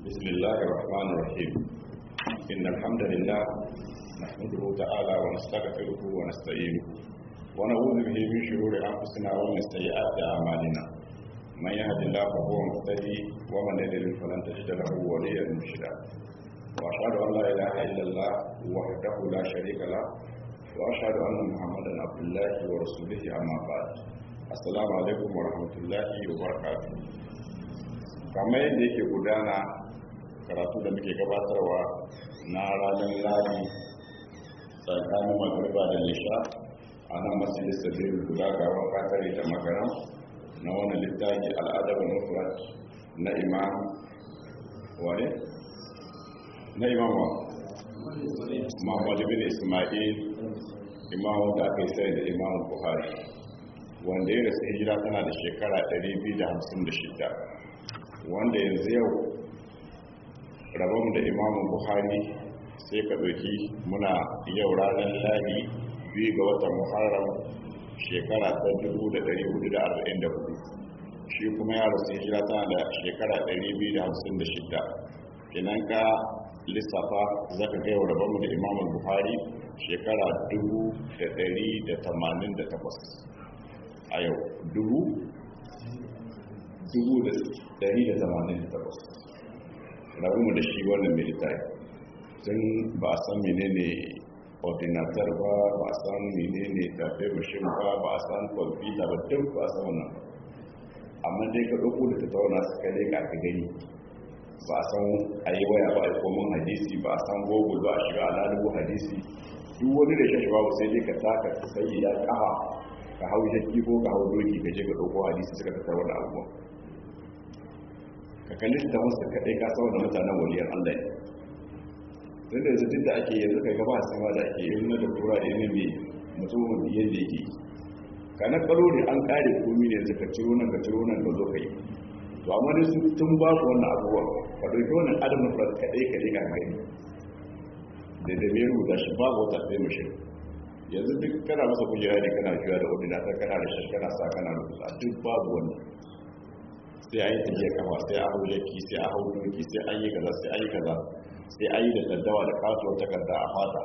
بسم الله الرحمن الرحيم إن الحمد لله نحمده تعالى ونستغفره ونستعينه ونعوذ به من شرور أنفسنا ومن سيئات أعمالنا من يهد الله فهو مهتدي ومن يضلل فلن تجد له وليا مرشدا وأشهد أن لا إله إلا الله وحده لا شريك له وأشهد أن محمدا عبد الله ورسوله أما بعد السلام عليكم ورحمة الله وبركاته kamar yadda yake gudana karatu da muke gabatarwa na ranar ladi tsakanin magariba da nisha a nan masu sabiru guda gaban katare da makaram na wani littafi al'adabin mufrat na imam wane? na imam wa? muhammadu bin ismail imam da aka yi sai da imam buhari wanda ya rasu hijira tana da shekara 256 wanda yanzu yau rabon da imamun buhari sai ka ɗauki muna yau ranar ladi biyu ga watan muharram shekara ta 1444 shi kuma ya rasu hijira tana da shekara 256 kinan ka lissafa za ka gaiwa rabonmu da imamun buhari shekara 1188 a yau dubu takwas mu da shi wannan militari sun ba a san menene ordinatar ba ba a san menene tafe mashin ba ba a san kwamfuta ba duk ba a san wannan amma dai ka ɗauko da ta tauna su kare ka ka gani ba a san a yi waya ba a yi komin hadisi ba a san google ba a shiga alalubu hadisi duk wani da shashi babu sai dai ka taka sai ya kafa ka hau jaki ko ka hau doki ka je ka ɗauko hadisi suka tattara wani abubuwan ka kalli ta wasu kaɗai ka sau da mutanen waliyar allah ne tun da yanzu duk da ake yanzu kai gaba a sama da ake yin na da tura da yin mai mutumin yadda yake ka na kalo ne an ƙare komi ne yanzu ka ciro nan ka ciro nan ka zo ka yi to amma dai su tun ba ku wannan abubuwan ka ɗauki wannan adam na fara kaɗai kaɗai ka gani da da mai rubuta shi babu wata sai mashi yanzu duk kana masa kujera ne kana juya da ordinatar kana da shi kana sa kana rubuta duk babu wannan sai an yi tafiya kama sai a hau jaki sai a hau doki sai an yi kaza sai an yi kaza sai an yi da daddawa da kasuwar takarda a fata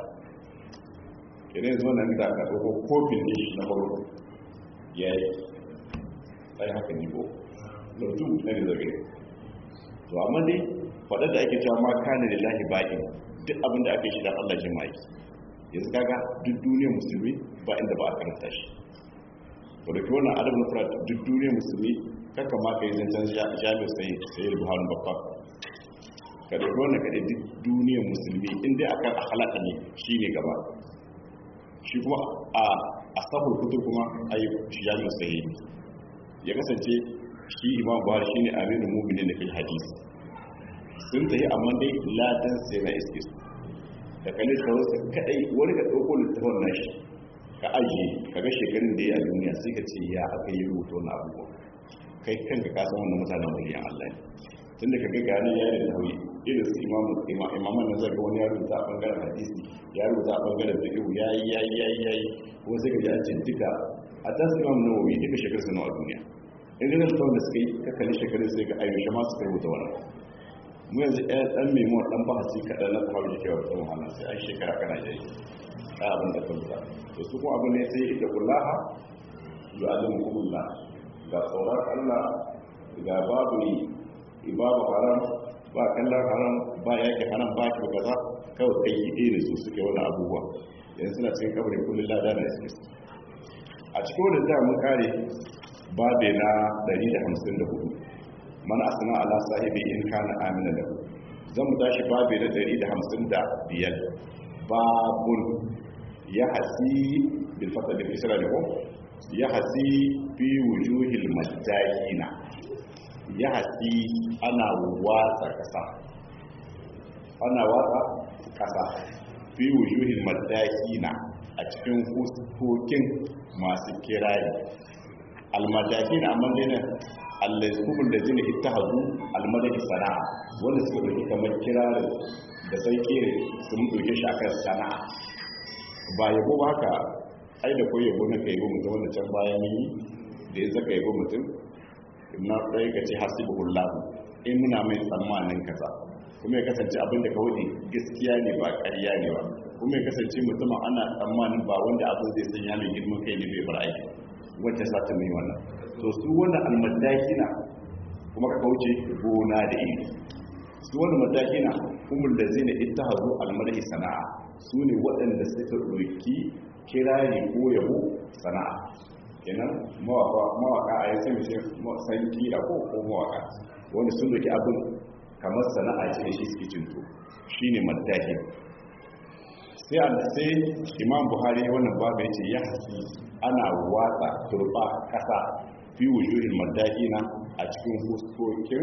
idan yanzu wannan da ka ɗauko kofin ne na farko ya yi sai haka ne ko lautu na da zage to amma dai faɗar da ake cewa ma kane da lahi baƙin duk abin da aka yi shi da allah jima'i yanzu kaga duk duniyar musulmi ba inda ba a karanta shi wadda ke wannan adab na fara duk duniyar musulmi kaka ma ka yi zancen jami'ar sai sai da buharin babba ka da wannan ka duk duniyar musulmi inda akan halaka ne shi ne gaba shi kuma a asabul kutur kuma a yi jami'ar sai ya kasance shi imam buhari shi ne aminu mumini da fil hadisi sun tafi amma dai ladan sai na iske su da kalli ta wasu kadai wani ka ɗauko littafin nashi ka ajiye ka ga shekarun da ya a duniya sai ka ce ya aka yi rubuta wani abubuwa kai kanka ka san wannan mutanen waliyan Allah ne tun da kaga gani ya da nauyi irin su imamu imaman nan zaka wani ya rubuta a bangaren hadisi ya rubuta a bangaren fiqh yayi yayi yayi yayi kuma sai ka ji an ce duka a ta su imamu nawawi duka shekaru su nawa duniya in ga nan da suka yi ka kalli shekarun sai ga ayyusha ma suka rubuta wannan mu yanzu ɗaya ɗan memuwa ɗan bahasi kaɗan na kawai da kewa ɗan wahala sai an shekara kana jayi ka abin da kan zuwa to su kuma abu ne sai ita kullaha yu'allimu kumullah ga tsoron Allah ga babu babu haram ba kallon haram ba yake haram ba ki kaza kawai kai yi irin su suke wani abubuwa yanzu suna cikin kabarin kullum lada na suke a cikin wani da mun kare babe na 154 mana asana ala sahibi in kana amina lahu zan mu tashi babe na 155 babun ya hasi bil fata da fisra da ko ya hasi fi wujuhil majahina ya hasi ana watsa kasa ana watsa kasa fi wujuhil majahina a cikin fuskokin masu kirari almadahina amma dai allazkumul ladina ittahazu almadahi sana'a wanda suka dauki kamar kirarin da sai kire sun dauke shi akan sana'a ba yabo ba haka ai da koyi yabo na kai mutum wanda can bayan yi da ya zaka yabo mutum na ɗaya ka ce hasibullah in muna mai tsammanin kaza kuma ya kasance abin da ka wuce gaskiya ne ba ƙarya ne ba kuma ya kasance mutumin ana tsammanin ba wanda abin zai sanya mai girman kai ne bai bar aiki wacce sa ta mai wannan to su wannan almadakina kuma ka kauce gona da iri su wannan madakina kuma da zai na ita hazo almadahi sana'a su ne waɗanda suka ɗauki kirari ko yabo sana'a kenan mawaka a yanzu mai san kira ko ko mawaka wanda sun doki abin kamar sana'a ce da shi suke cinto shi ne maddahi sai a sai imam buhari wannan babu ya ce ya hasi ana watsa turba kasa fi wujuhin maddahi na a cikin huskokin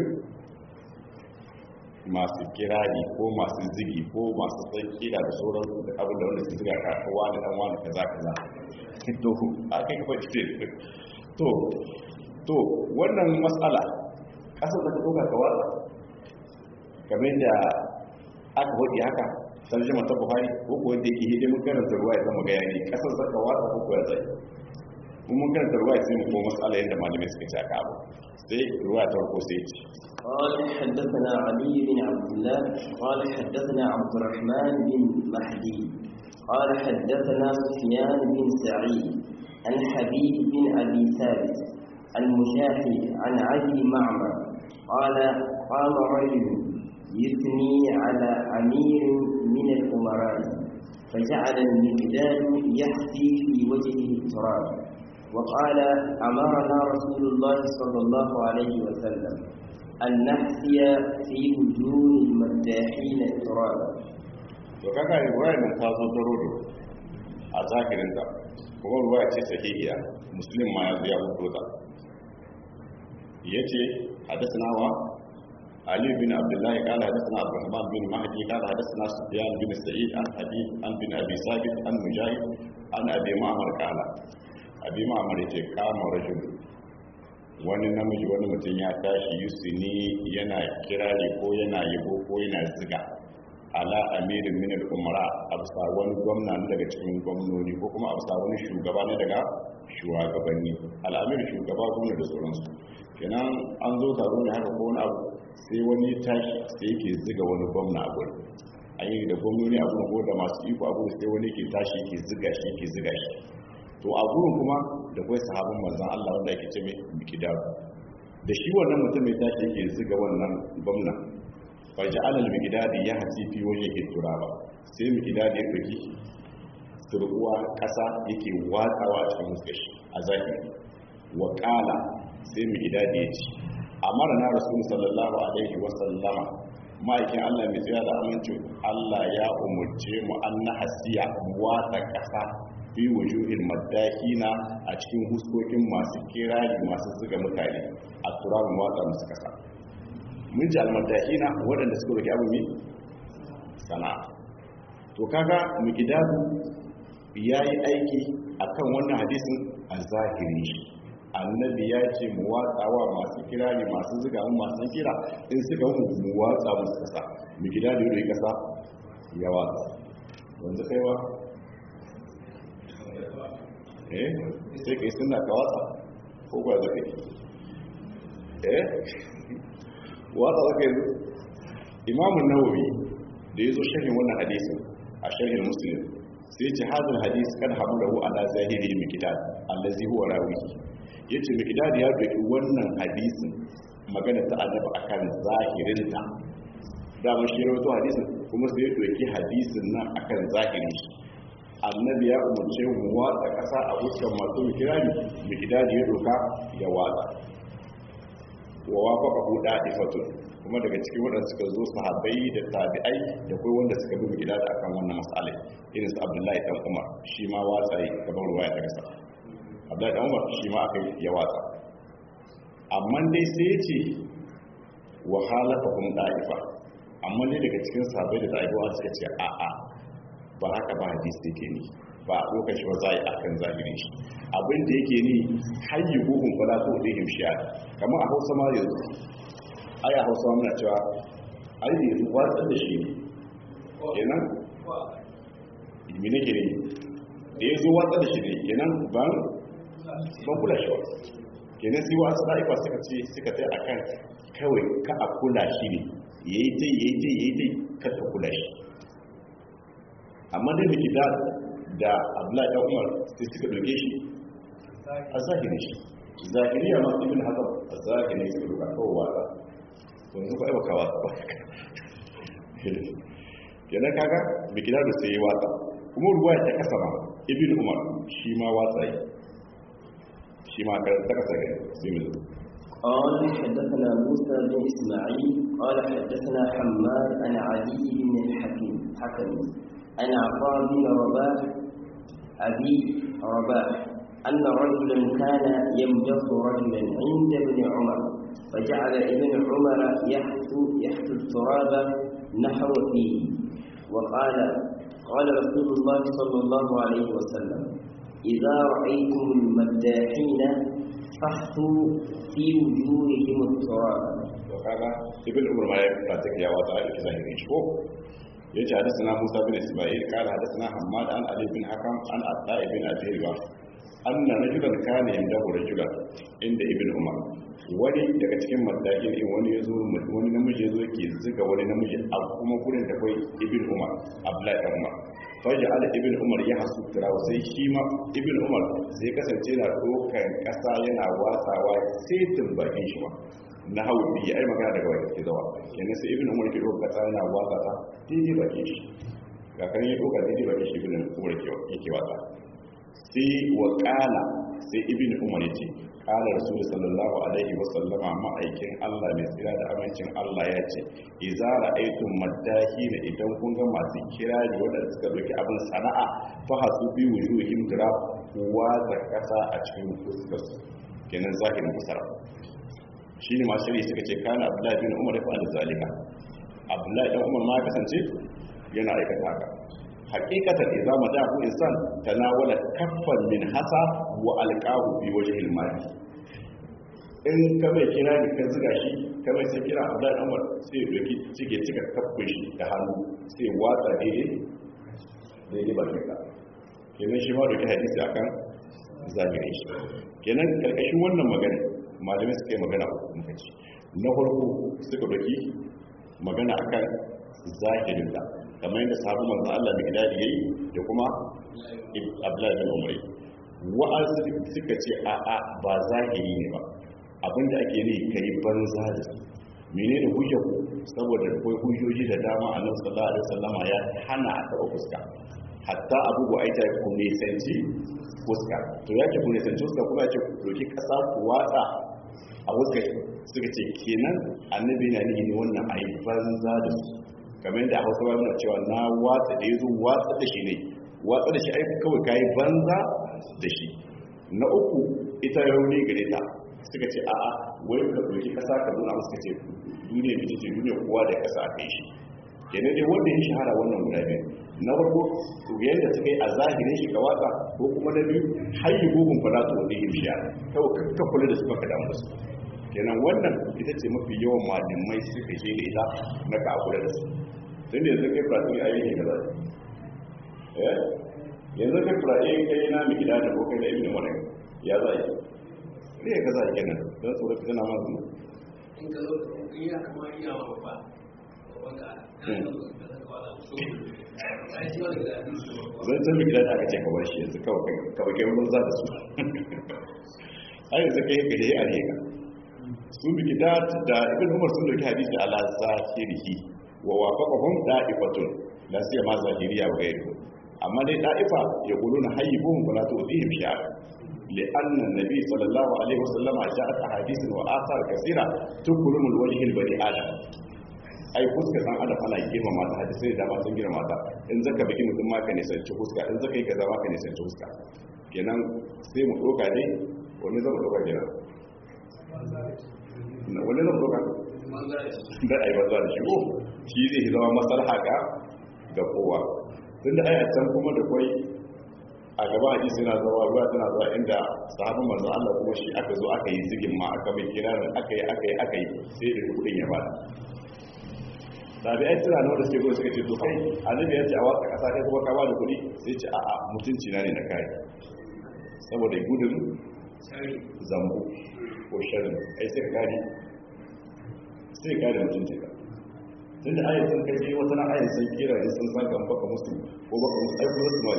masu kirari ko masu zigi ko masu san kira da sauran da abin da wanda su ziga ka wani dan wani kaza kaza to a kai ka faɗi to to wannan matsala kasar da ta ɗauka ka watsa kamar da aka faɗi haka sarjima ta buhari ko kuwa da yake hidimin karanta ruwa ya zama ga yani kasar da ka watsa ko kuwa zai mun mun karanta ruwa sai mu ko matsala yadda malamai suka ce aka abu sai ruwa ta farko sai ce قال حدثنا علي بن عبد الله قال حدثنا عبد الرحمن بن مهدي قال حدثنا سفيان بن سعيد عن حبيب بن أبي ثابت عن مجاهد عن أبي معمر قال قام رجل يثني على أمير من الأمراء فجعل المقداد يحفي في وجهه التراب وقال أمرنا رسول الله صلى الله عليه وسلم أن نحفي في وجوه المداحين التراب to kaga riwayar nan ta zo darodo a zahirin ta kuma riwaya ce sahihiya muslim ma ya zo ya fito ta yace hadathana wa ali bin abdullah qala hadathana abdurrahman bin mahdi qala hadathana sufyan bin sa'id an habib an bin abi sabit an mujahid an abi ma'mar qala abi ma'mar yace kama rajul wani namiji wani mutum ya tashi yusuni yana kirari ko yana yabo ko yana ziga ala amirin min al-umara absa wani gwamna ne daga cikin gwamnoni ko kuma absa wani shugaba ne daga shugabanni al'amir shugaba gwamna da sauransu kenan an zo taro ne haka ko wani abu sai wani tashi sai yake ziga wani gwamna a gurin an yi da gwamnoni a gurin ko da masu iko a gurin sai wani ke tashi yake ziga shi yake ziga shi to a gurin kuma da kai sahabin manzon Allah wanda yake ce mai mikidar da shi wannan mutum mai tashi yake ziga wannan gwamna faji alal mikidadi ya hasi fi waje ke turaba sai mikidadi ya ɗauki turkuwa ƙasa yake watsawa a cikin muskashi a zahiri wa ƙala sai mikidadi ya ci amara na rasul sallallahu alaihi wasallama ma'aikin allah mai tsira da amincin allah ya umarce mu an na hasiya watsa ƙasa fi wujuhin maddakina a cikin huskokin masu kirari masu zuga mutane a turabin watsa musu ƙasa mun ji almadahina waɗanda suka roki abu mai sana'a to kaga mugidadu ya yi aiki a kan wannan hadisin a zahiri shi annabi ya ce mu watsawa masu kirari masu zuga mu masu kira in suka mu mu watsa musu kasa mugidadu ya roki kasa ya watsa wanzu kaiwa eh sai kai suna ka watsa ko ba zaka yi eh watsa zaka yanzu imamun nawawi da ya zo sharhin wannan hadisin a sharhin muslim sai ce hadin hadis kan hamlahu ala zahiri mikdad allazi huwa rawihi yace mikdad ya doki wannan hadisin magana ta annabi akan zahirin ta da mun shi rawaito hadisin kuma sai ya doki hadisin nan akan zahirin shi annabi ya umarce mu watsa kasa a hukkan masu mikirani mikdad ya doka ya watsa wa wafaka hu da'ifatun kuma daga cikin waɗanda suka zo sahabbai da tabi'ai da kai wanda suka bi gida da akan wannan mas'ala irin su Abdullahi dan Umar shi ma watsa yi gaban ruwaya daga sa Abdullahi dan Umar shi ma aka ya watsa amma dai sai ya ce wa halafahum da'ifa amma dai daga cikin sahabbai da tabi'ai suka ce a a ba haka ba hadisi yake ni ba a lokaci ba za a yi akan zahirin shi abin da yake ni hayyi buhun fala to da himshiya kamar a hausa ma yanzu aya hausa muna cewa ai da yanzu watsar da shi ne kenan ilmi ne ke ne da ya zo watsar da shi ne kenan ban ban kula shi ba kenan sai wasu ɗa'ifa suka ce suka tai a kan kawai ka a kula shi ne ya yi tai ya yi tai ya yi tai ka ka kula shi amma dai da gida da abdullahi dan umar sai suka doke shi a zahirin shi zahiriya ma ibn hazar a zahirin suka doka kawai wata to yanzu ba ka wata ba kenan kaga da gida da sai ya wata kuma ruwa ta kasa ma ibn umar shi ma watsa yi shi ma ta kasa gani sai mu zo قال حدثنا موسى بن إسماعيل قال حدثنا حماد عن علي بن الحكيم حكم عن عطاء بن رباح أبي رباح أن رجلا كان يمدح رجلا عند ابن عمر فجعل ابن عمر يحثو يحثو التراب نحو فيه وقال قال رسول الله صلى الله عليه وسلم إذا رأيتم المداحين فاحثوا في وجوههم التراب وكذا ابن عمر ما يفتك يا وضع الكزاهرين شكو يجي حدثنا موسى بن اسماعيل قال حدثنا حماد عن علي بن حكم عن عطاء بن ابي رباح ان رجلا كان عنده رجلا عند ابن عمر wani daga cikin madakin in wani ya zo wani namiji ya zo ke zuga wani namiji a kuma gurin da kai ibn umar abdullahi dan umar faji ala ibn umar ya hasu turawa sai shi ma ibn umar sai kasance na dokan kasa yana watsawa sai tumbakin shi ma na hau biyu ai magana daga wani ke zawa kenan sai ibn umar ke dokan kasa yana watsa ta daidai bakin shi ga kan yi doka daidai bakin shi ibn umar ke watsa sai wa kala sai ibn umar ya ce kala rasul sallallahu alaihi wa sallama ma'aikin Allah mai tsira da amincin Allah ya ce idza ra'aytum madahina idan kun ga masu kirari wanda suka doki abin sana'a fa hasu bi wujuhim dira wa zakata a cikin fuskar su kenan zahirin kusara shine masu shiri suka ce kana abdullahi bin umar fa da zalika abdullahi dan umar ma kasance yana aikata haka hakikatan idza madahu insan tanawala kaffan min hasa wa alqahu fi wajhil mali in ka mai kira ne ka zuga shi ka mai sai kira abu da umar sai ya doki cike cika kaffin shi da hannu sai watsa daidai daidai ba ka kenan shi ma doki hadisi akan zahirin shi kenan karkashin wannan magana malamai suka yi magana uku muka ce na farko suka doki magana akan zahirin da kamar yadda sahabu manzo Allah da gidadi yayi da kuma Abdullahi bin Umar wa'azi suka ce a a ba zahiri ne ba abinda ake ne kai banza da su menene hujja ku saboda akwai hujjoji da dama Annabi sallallahu alaihi wasallama ya hana a taba fuska hatta abu bu aita ku ne sanci fuska to yake ku ne sanci fuska kuma yake ku doki kasa ku watsa a fuska suka ce kenan annabi na ne wannan ayi banza da su kamar da hausa ba cewa na watsa da ya zo watsa da shi ne watsa da shi aiki kawai ka yi banza da shi na uku ita rauni gare ta suka ce a'a wai ka doki kasa ka nuna masu ce duniya da ce duniya kowa da kasa a kai shi kenan dai wanda ya shahara wannan guda biyu na farko yadda suka yi a zahirin shi ga watsa ko kuma na biyu hayi gugun fada su wani himshiya kawai kakka kula da su baka damu da su kenan wannan ita ce mafi yawan malamai suka je da ita na ka kula da su tun da yanzu kai furaɗi a yi kaza eh yanzu kai furaɗi kai na mai gida da ko kai da ibn wani ya za yi ne ya kaza kenan don tsoron fitina ma zuwa in ka zo in ya kama iya wa babba babban ka zan can mai gida da aka ce kawar shi yanzu kawai kai wurin za da su a yanzu kai ka je a rega su bi gida da ibn umar sun dauki hadisi ala zahirihi wa wafaqahum da'ifatun la siyama zahiriya wa ghayru amma dai da'ifa yaquluna hayyibuhum wala tu'dihim shi'a لأن النبي صلى الله عليه وسلم جاءت أحاديث وآثار كثيرة تكرم الوجه البني آدم ai fuska san adam ana girma mata hadisai da dama sun girma mata in zaka biki mutum ma ka nisanci fuska in zaka yi kaza ma ka nisanci fuska kenan sai mu doka ne wani zama doka kenan wani zama doka da ai banza da shigo shi zai zama maslaha ga ga kowa tunda ai a can kuma da kwai a gaba hadisi na zuwa ruwa tana zuwa inda sahabin manzo Allah kuma shi aka zo aka yi zigin ma aka mai kirarin aka yi aka yi aka yi sai da kudin ya bada tabi'ai suna nan da suke gudu suka ce to kai annabi ya ce a watsa kasa kai kuma ka ba da kuɗi sai ce a'a mutunci na ne na kai saboda gudun zambu ko sharri ai sai ka gani sai kare mutunci ka tunda ayat sun kai wata na ayat sai kira ne sun saka baka musu ko baka musu ai kuma su ma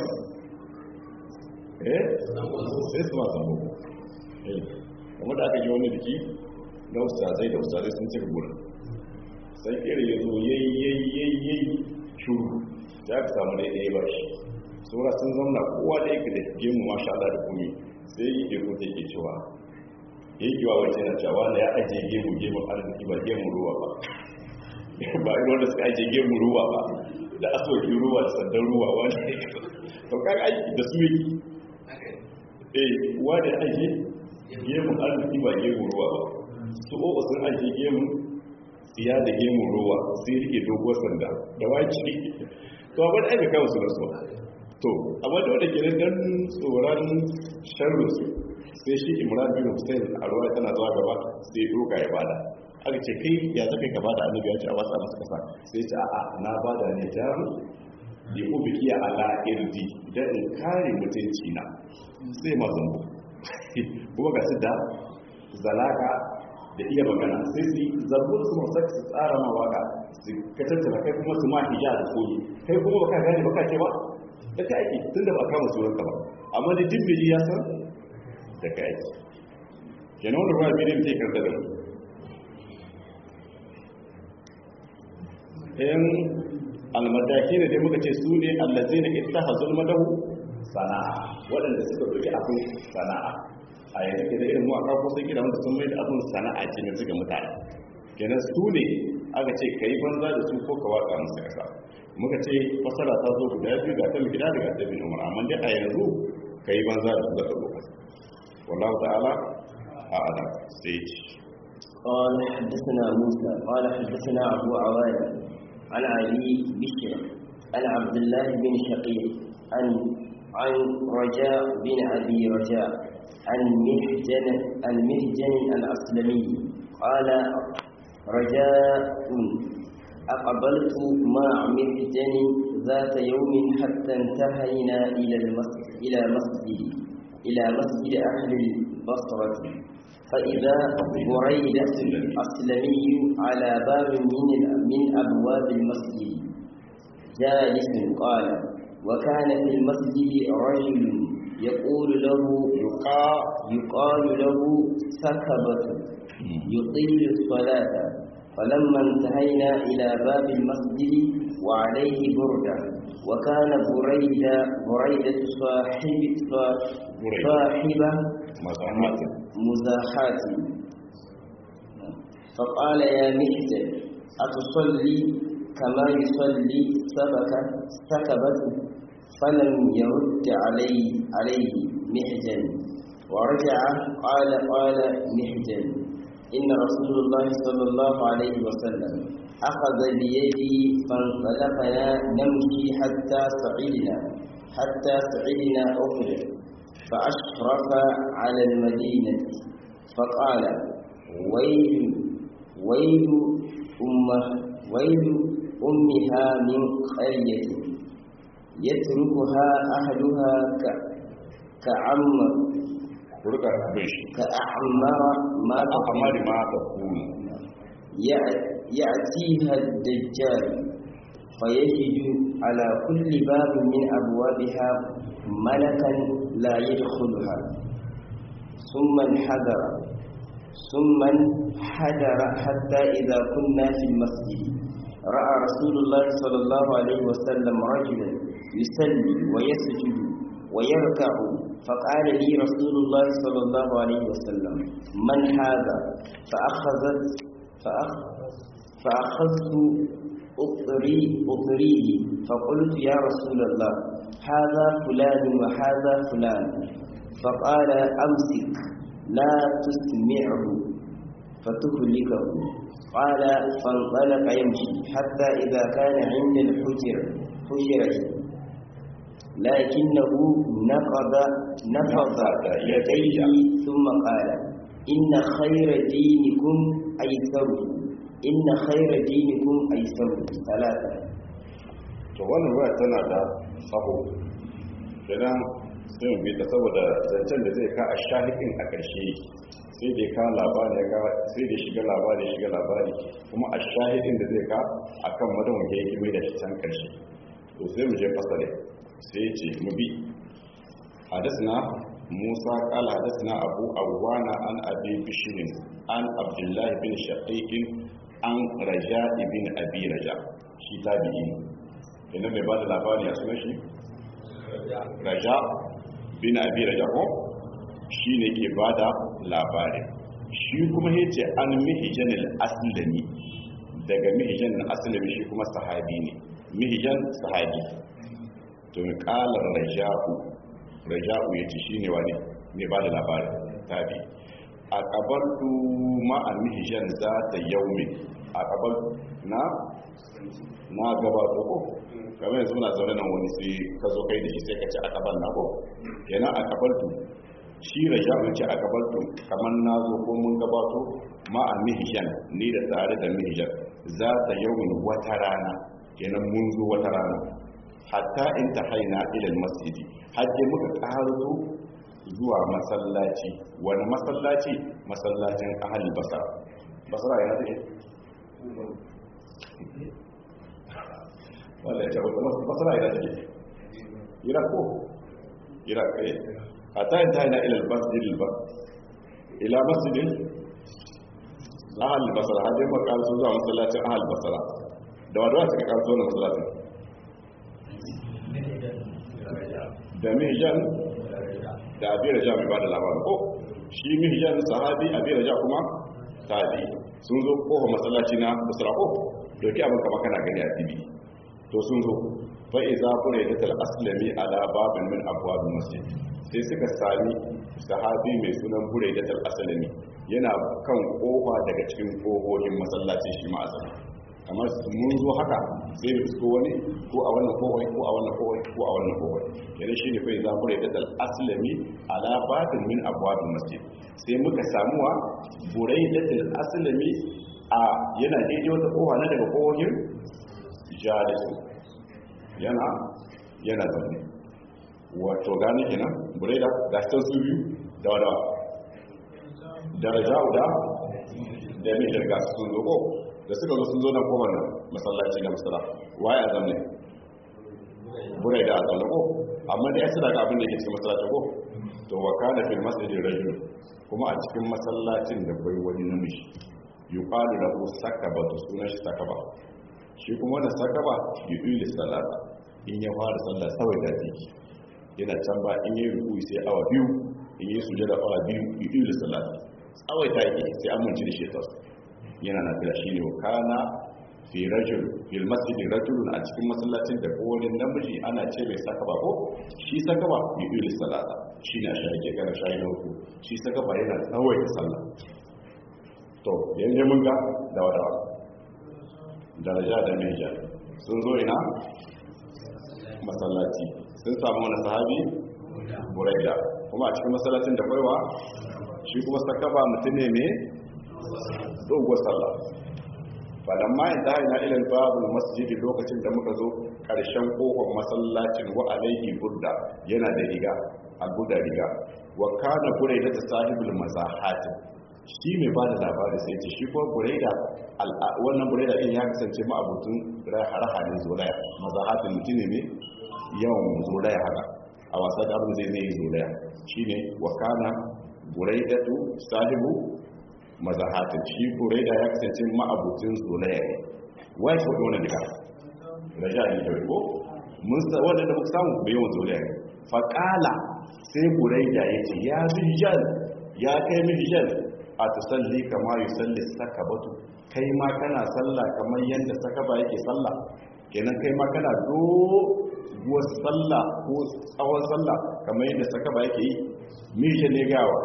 eh sai su ma samu eh kamar da aka ji wani biki na ustazai da ustazai sun cika gurin sai kira ya zo yayi yayi yayi yayi shuru ya ka samu daidai ba shi saura sun zamna kowa da yake da gemu masha Allah da kumi sai yi ke kuta yake cewa ya yi kiwa wace na cewa na ya ajiye gemu gemu arziki ba gemu ruwa ba ba irin wanda suka ajiye gemu ruwa ba da aswaki ruwa da sandan ruwa wani to kaga aiki da su yake eh wani ya ajiye gemu arziki ba gemu ruwa ba su o'o sun ajiye gemu tsiya da gemu ruwa sai rike doguwar sanda da waki to abin da aka kawo su da su to amma da wadda kenan dan tsoron sharru su sai shi imran bin hussein a ruwa tana zuwa gaba sai doka ya bada aka ce kai ya zaka ka bada annabi ya ce a watsa masa kasa sai ce a'a na bada ne jaru bi ubiki ala irdi dan in kare mutunci na sai ma zambo kuma ga su da zalaka da iya magana sai su zarbun su masu su tsara ma waka su ka tattara kai kuma su ma hija da koyi kai kuma baka gane baka ce ba da ka aiki tun da ba kama suranka ba amma da dimbili ya san da ka aiki kenan wani ruwa biyu ne karta da mu ɗayan almadaki ne dai muka ce su ne allazi na ita hazul madahu sana'a waɗanda suka ɗauki abin sana'a a yanzu ke da irin waka ko sun kira wanda sun mai da abin sana'a ce ne suka mutane kenan su ne aka ce ka yi banza da su ko ka waka musu kasa muka ce fasara ta zo guda biyu ga ta gida daga ta bin umar amma dai a yanzu ka yi banza da su da lokaci wallahu ta'ala a ala sai ce قال حدثنا موسى قال حدثنا أبو عوانة عن علي بشر عن عبد الله بن شقيق عن عن رجاء بن أبي رجاء عن مهجن عن مهجن الأسلمي قال رجاء أقبلت مع مهجن ذات يوم حتى انتهينا إلى المسجد إلى مسجد إلى مسجد أهل البصرة فإذا بريدة الأسلمي على باب من من أبواب المسجد جالس قال وكان في المسجد رجل يقول له يقال له سكبة يطيل الصلاة فلما انتهينا إلى باب المسجد وعليه بردة وكان بريدة بريدة صاحب صاحبة مزاحات فقال يا محسن أتصلي كما يصلي سبكة سكبة فلم يرد علي عليه محجن ورجع قال قال محجن إن رسول الله صلى الله عليه وسلم أخذ بيدي فانطلقنا نمشي حتى صعدنا حتى صعدنا أخر فأشرف على المدينة فقال ويل ويل أمه ويل أمها من قرية يتركها أهلها كعمر كأعمر ما أعمر ما تقول يأتيها الدجال فيجد على كل باب من أبوابها ملكا لا يدخلها ثم انحدر ثم انحدر حتى إذا كنا في المسجد رأى رسول الله صلى الله عليه وسلم رجلا يصلي ويسجد ويركع فقال لي رسول الله صلى الله عليه وسلم من هذا فأخذت فأخ فأخذت أطري أطريه فقلت يا رسول الله هذا فلان وهذا فلان فقال أمسك لا تسمعه فتهلكه قال فانطلق يمشي حتى إذا كان عند الحجر حجرة لكنه نقض نفض يديه ثم قال إن خير دينكم أيسره إن خير دينكم أيسره ثلاثة to wannan ruwa tana da tsaho kenan sai mu bi ta saboda zancen da zai ka a shahikin a ƙarshe sai da ka labari ya ka sai da shiga labari ya shiga labari kuma a shahidin da zai ka akan madan ya yi mai da shi can karshe to sai mu je fasale sai ya ce mu bi hadasna musa qala hadasna abu awana an abi bishrin an abdullah bin shaqiq an raja ibn abi raja shi tabi'i kenan mai bada labari a sunan shi raja bin abi raja ko shi ne ke ba da labarin shi kuma ya ce an mihijan al'asilami daga mihijan al'asilami shi kuma sahabi ne mihijan sahabi to kalar raja'u raja'u ya ce shi ne wani mai ba da labarin tabi a kabaltu ma'a mihijan za ta yaumi a kabaltu na na gabato ko kamar yanzu na zaune nan wani sai ka zo kai da shi sai ka ci a kabal na ko kenan a kabaltu shi raja wuce a gabato kamar na zo ko mun gabato ma a mihishan ni da tare da mihishan za ta yawon wata rana kenan mun zo wata rana hatta in ta haina ilal masjidi hajje muka ƙarzo zuwa masallaci wani masallaci masallacin ahal basara basara yana take wanda ya ce basara yana take iraq ko iraq kai حتى انتهينا إلى المسجد البر إلى مسجد أهل البصرة هذه ما قال سوزا مسلاة أهل البصرة دوا دوا سكا قال سوزا مسلاة da mihijan da abi raja mai ba da labarin ko shi mihijan sahabi abi raja kuma tabi sun zo kofa masallaci na basra ko doki abin kama kana gani a tv to sun zo fa iza fure da tal aslami ala babin min abwab masjid sai suka sami sahabi mai sunan bure da asalami yana kan kofa daga cikin kohohin masallacin shi ma asali kamar mun zo haka sai mu isko wani ko a wannan kohoi ko a wannan kohoi ko a wannan kohoi yana shi ne kai za bure da asalami ala batin min abwabil masjid sai muka samuwa bure da asalami a yana daidai wata kofa na daga kohohin jalisu yana yana zaune wato gane kenan bureda ga ta su biyu da wada daraja da da mai shirga sun zo ko da suka zo sun zo nan kowane nan masallaci na masala waye a zamne bureda a zamne ko amma da ya suna ga abin da ke cikin masallaci ko to wa kana fil masjidin rajul kuma a cikin masallacin da bai wani namiji yuqalu lahu sakaba to sunan shi sakaba shi kuma wannan sakaba yu'il salata in ya fara sallah sawai da ziki yana can ba in yi ruku sai awa biyu in yi suje da awa biyu biyu da salati tsawai ta yake sai an munci da shetar yana na fila shi ne kana fi rajul fil masjid rajulun a cikin masallacin da kowane namiji ana ce mai saka ba ko shi saka ba biyu da salata shi ne a shi ake gara shayi na uku shi saka ba yana tsawai da sallah to yanzu mun ga da wadawa daraja da meja sun zo ina masallaci sun samu wani sahabi buraida kuma a cikin masallacin da kwaiwa shi kuma sakaba mutum ne mai dogon sallah falamma in ta haina ilal babu masjidi lokacin da muka zo ƙarshen kofar masallacin wa alaihi burda yana da riga a guda riga wa kana buraida ta sahibul mazahatin shi mai ba da labari sai ce shi kuma buraida wannan buraida din ya kasance ma abutun rahanin zolaya mazahatin mutum ne yawan zolaya haka a wasa da abin zai zai zolaya shine wa kana buraidatu sahibu mazahatin shi buraida ya kasance ma'abucin zolaya ne wai ko wannan duka raja ne da ko mun sa wanda da muka samu bai yawan zolaya ne fa qala sai buraida yace ya bijal ya kai bijal a tusalli kama yusalli sakabatu kai ma kana sallah kamar yadda sakaba yake sallah kenan kai ma kana do guwar sallah ko tsawon sallah kamar yadda sakaba yake yi mishe ne gawa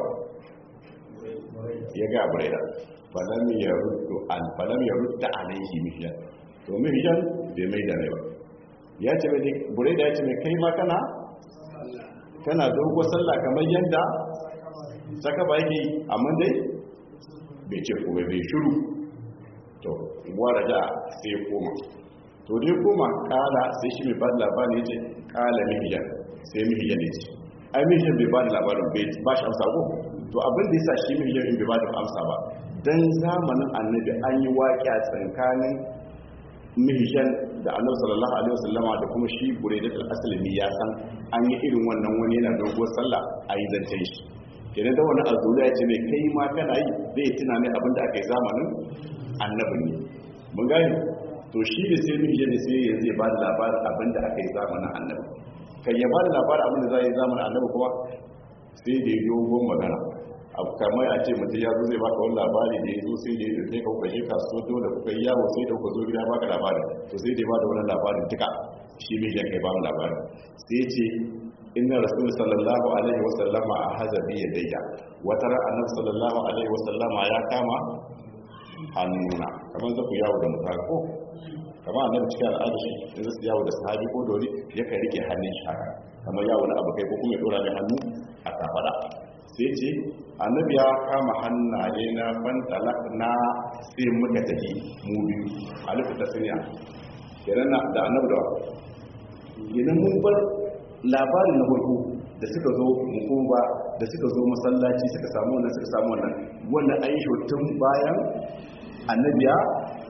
ya ga buraida falam ya ruddu an falam ya rudda alaihi mishan to mishan bai mai da ba ya ce mai buraida ya ce mai kai ma kana kana dogo sallah kamar yadda sakaba yake yi amma dai bai ce kuma bai shiru to wara da sai koma to dai koma kala sai shi mai bada labarin ya ce kala mihiyan sai mihiyan ya ce ai mihiyan bai bada labarin bai ba shi amsa ko to abin da yasa shi mihijan in bai ba da amsa ba dan zamanin annabi an yi waƙiya tsakanin mihijan da annabi sallallahu alaihi wasallama da kuma shi buraidat al-aslami ya san an yi irin wannan wani yana dogon sallah a yi zancen shi kenan da wani azuriya ya ce mai kai ma kana yi zai tuna ne abin da aka yi zamanin annabi ne mun gani to shi ne sai mihijan ne sai yanzu ya ba da labarin abin da aka yi zamanin annabi kan ya ba da labarin abin da za a yi zamanin annabi kuma sai da ya dogon magana abu kamar a ce mutum ya zo zai baka wani labari da ya zo sai da ya dauke ka kuka je kasuwa dole kuka yi yawo sai da kuka zo gida baka labarin to sai da ya bada wani labarin duka shi mai jan kai ba mu labarin sai ya ce inna rasul sallallahu alaihi wasallama a hazabi ya dayya wata ran annabi sallallahu alaihi wasallama ya kama hannuna kamar zaku yawo da mutane ko kamar annabi cikin al'ada shi in zasu yawo da sahabi ko dole ya kai rike hannun shi haka kamar yawo na abu kai ko kuma ya dora mai hannu a kafada sai ce annabi ya kama hannaye na fantalak na sai muka tafi mu biyu a lufi tasiriya kenan na da annabi da idan mun bar labarin na farko da suka zo mu ba da suka zo masallaci suka samu wannan suka samu wannan wannan an yi tun bayan annabi ya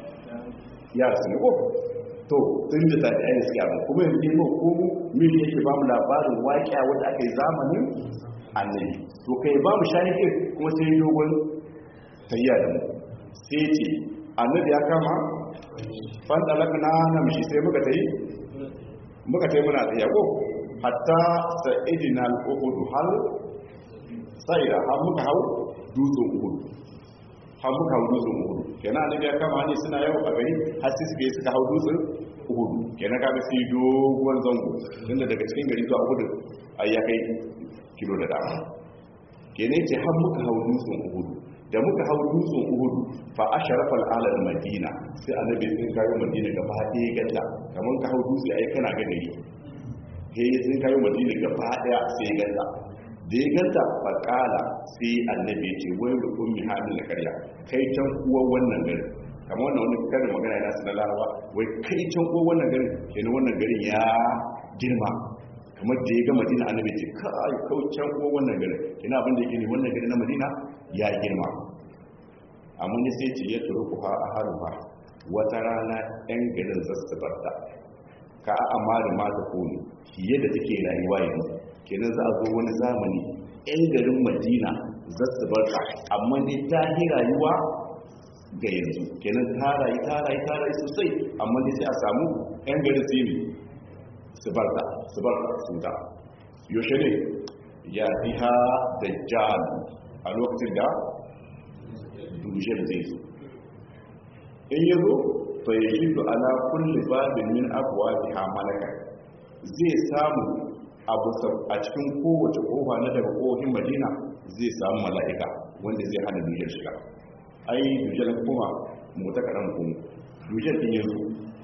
ya rasu ne ko to tun da tafi ainihin suke abin kuma yanzu ne ko mu mili yake ba mu labarin waƙiya wanda aka yi zamanin annabi to kai ba mu shahidin kuma sai yi dogon tayya da mu sai ce annabi ya kama fan dalaka na namshi sai muka tayi muka tayi muna tsaye ko hatta sa'idina al-uhud hal sa'ida har muka hau dutsen uhud har muka hau dutsen uhud kenan annabi ya kama ne suna yau a gari har sai suka yi suka hau dutsen uhud kenan kaga sai dogon zango tunda daga cikin gari zuwa uhud ai ya kai kilo da dama kene ce har muka hau dutsen uhudu da muka hau dutsen uhudu fa asharafa al'alar madina sai annabi sun kayo madina gaba ɗaya galla kamar ka hau dutse ai kana ga gari he sun kayo madina gaba ɗaya sai galla da ya ganta fa kala sai annabi ya ce wai da ummi hamil na karya kai can uwa wannan garin kamar wannan wani karin magana yana sanar larawa wai kai can uwa wannan garin kenan wannan garin ya girma kamar da ya ga madina annabi ce kai kaucen ko wannan gari ina abin da yake ne wannan gari na madina ya girma amma ne sai ce ya turu ku ha haruha wata rana yan garin zasu barta ka a amari ma ta kone fiye da take rayuwa yanzu kenan za a zo wani zamani yan garin madina zasu barta amma ne ta yi rayuwa ga yanzu kenan ta rayu ta rayu ta rayu sosai amma ne sai a samu yan garin sai ne su bar ta su bar su da yaushe ne ya fiha dajjal a lokacin da dujjal zai zo in yi zo fa yi shi da ala kulli babin min abuwa biha malaka zai samu a cikin kowace kofa na daga kofin madina zai samu mala'ika wanda zai hana dujjal shiga ai dujjal kuma mota kaɗan kuma dujjal ɗin yanzu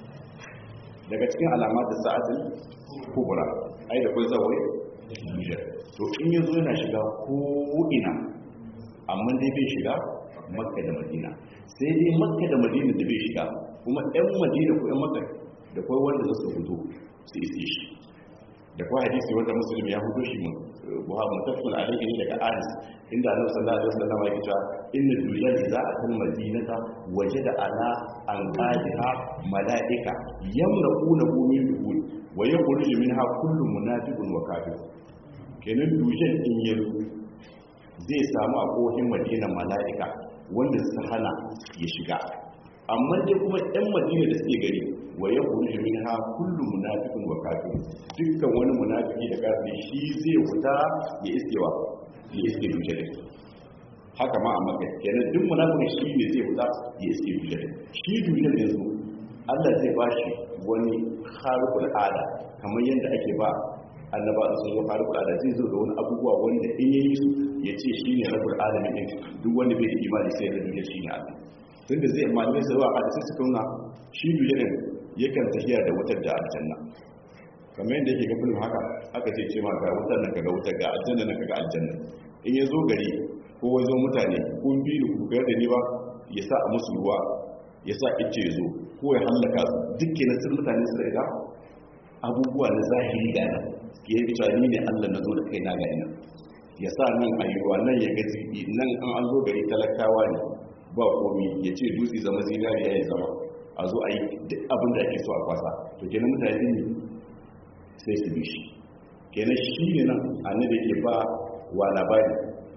daga cikin alamata sa'atin kubura ai da kai zawai nijar to in yazo yana shiga ko ina amma dai bai shiga makka da madina sai dai makka da madina da bai shiga kuma ɗan madina ko ɗan makka da kai wanda za su fito su isi shi da kai hadisi wanda musulmi ya fito shi mun buhari mutafil alaihi ne daga anas inda annabi sallallahu alaihi wasallam ya ce inna dujal idza atal madinata wajada ala an qadiha malaika yamraquna min duhul wa yakhruju minha kullu munafiqun wa kafir kenan dujal din yanzu zai samu a kohin madina malaika wanda su hana ya shiga amma dai kuma ɗan madina da suke gari wa ya kuri min ha kullu munafiqun wa kafir dukkan wani munafiki da kafiri shi zai fita ya iskewa ya iske dujal haka ma a maka kenan duk munafiki shi ne zai fita ya iske dujal shi dujal yanzu Allah zai ba shi wani harukul ada kamar yadda ake ba annaba a sun zo harukul ada zai zo da wani abubuwa wanda in yayi su ya ce shi ne rabul alamin din duk wanda bai da imani sai da dujal shi ne Allah tun da zai malamai su zuwa hadisai suka nuna shi dujarin yakan tafiya da wutar da aljanna kamar yadda yake gafin haka aka ce ce ma ga wutar nan kaga wutar ga aljanna nan kaga aljanna in ya zo gari ko wazo mutane kun bi da ku da ni ba ya sa a musu ruwa ya sa ice ya zo ko ya hallaka su dukkanin sun mutane su da abubuwa na zahiri ga nan ya yi cewa ni ne allah na zo da kai na ga ina ya sa nan a yi ruwa nan ya ga zibi nan an an zo gari talakawa ne ba komi ya ce dutse zama zinariya ya zama a zo a yi duk abin da ake so a kwasa to kenan mutane ne sai su bi shi kenan shi ne nan annabi ke ba wa labari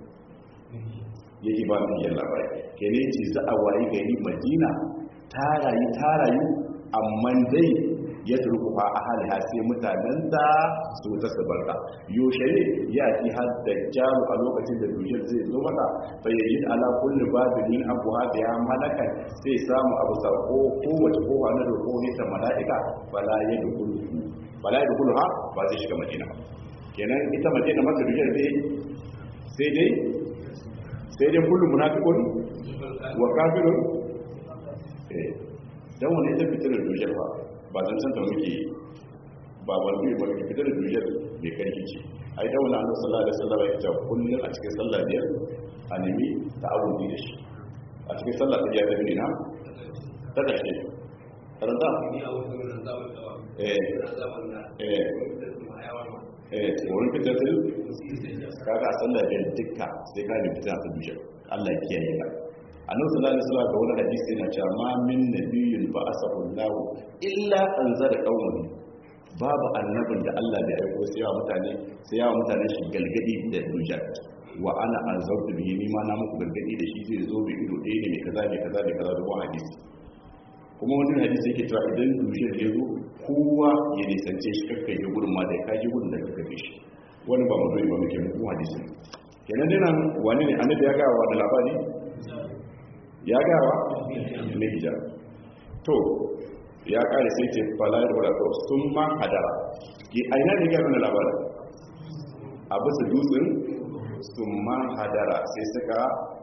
yake ba mu yin labari kenan ce za a wayi gari madina ta rayu ta rayu amma dai ya turkufa a haliha sai mutanen da su ta sabarta yaushe ne ya ci har da jaru a lokacin da dujiyar zai zo mata bayyaji ala kulli babin abuha da ya malaka sai samu abu sako kowace kowa na roƙo ne ta mala'ika bala ya dukulu bala ya dukulu ha ba zai shiga madina kenan ita madina maka dujiyar dai sai dai sai dai kullu munafiqun wa kafirun eh dan wani ita fitar dujiyar ba ba zan san ta muke ba wani ba ke fitar da duniyar mai karfi ce ai da wani annabi sallallahu alaihi wasallam ya ce kullun a cikin sallah biyar a nemi ta abudi da shi a cikin sallah ta biyar da bin na ta kashe karanta eh eh eh wurin fitar da kaga a sallah biyar dukka sai ka nemi fitar da duniyar Allah ya kiyaye ka annabi sallallahu alaihi wasallam ga wani hadisi yana cewa ma min nabiyyin ba asahu Allah illa anzara qauman babu annabin da Allah bai aiko sai yawa mutane sai yawa mutane shi galgadi da dujat wa ana anzartu bihi ni ma na muku galgadi da shi zai zo bai ido ɗaya ne mai kaza mai kaza mai kaza da wani hadisi kuma wani hadisi yake cewa idan dujat ya zo kowa ya nisance shi kakkai ya gudun ma da ya kaji gudun da ka kafe shi wani ba mu zo ba muke muku hadisi kenan dai nan wani ne annabi ya gawa da labari ya gawa na hijab to ya kare sai ce falayar wadda sun ma hadara yi aina ne gaba na labarin a bisa dutsen sun ma hadara sai suka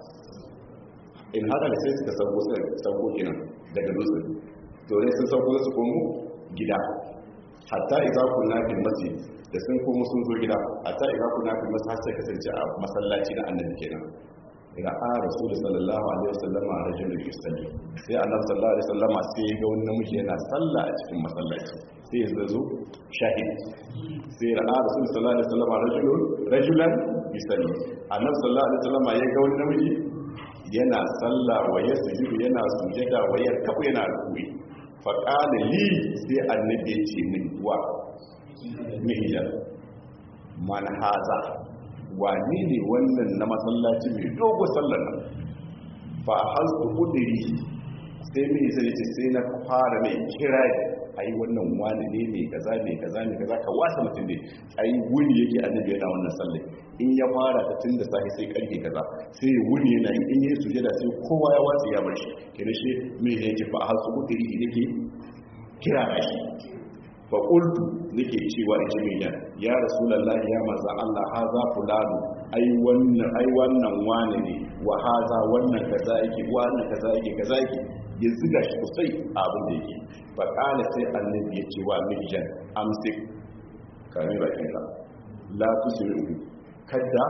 in hadara sai suka sauko sauko kenan daga dutsen to ne sun sauko su komo gida hatta iza kunna fil masjid da sun komo sun zo gida hatta iza kunna fil masjid har sai kasance a masallaci na annabi kenan ra'a rasul sallallahu alaihi wasallam a rajulun yusalli sai annabi sallallahu alaihi wasallam sai ya ga wani namiji yana sallah a cikin masallaci sai ya zo shahid sai ra'a rasul sallallahu alaihi wasallam rajulun rajulan yusalli annabi sallallahu alaihi wasallam ya ga wani namiji yana sallah wa yasjudu yana sujada wa yarkabu yana ruku'i fa qala li sai annabi ya ce min wa mihijan man haza wane ne wannan na masallaci mai dogo sallar nan ba hasu kudiri sai mai zai ce sai na fara mai kira a yi wannan wani ne mai kaza mai kaza mai kaza ka wasa mutum ne a yi wuni yake annabi yana wannan sallar in ya fara ta tun da sahi sai karfe kaza sai ya wuni yana yi in yi sujada sai kowa ya watsa ya bar shi kira shi mai yake ba hasu kudiri nake kira shi fa qultu nake cewa in ji mai ya rasulullahi ya manzo Allah haza fulanu ai wannan ai wannan wane ne wa haza wannan kaza yake wannan kaza yake kaza yake ya ziga shi kusai abin da yake fa kana sai annabi ya ce wa mihjan amsik kame bakin ka la tusri'u kada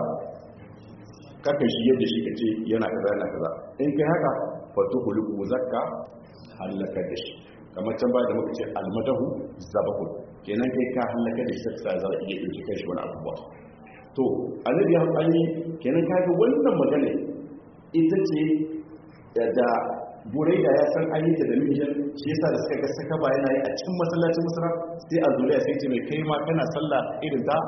kaka shi yadda shi kace yana kaza yana kaza in kai haka fa tuhulu zakka halaka da shi kamar can ba da muka ce almadahu zabahun kenan kai ka halaka da shi sai za iya dauki kai shi wani abubuwa to annabi ya hali kenan ka ga wannan magana ita ce da buraida ya san an yi ta da mijin shi yasa da suka ga saka ba yana yi a cikin masallacin musara sai a zuriya sai ce mai kai ma kana sallah irin ta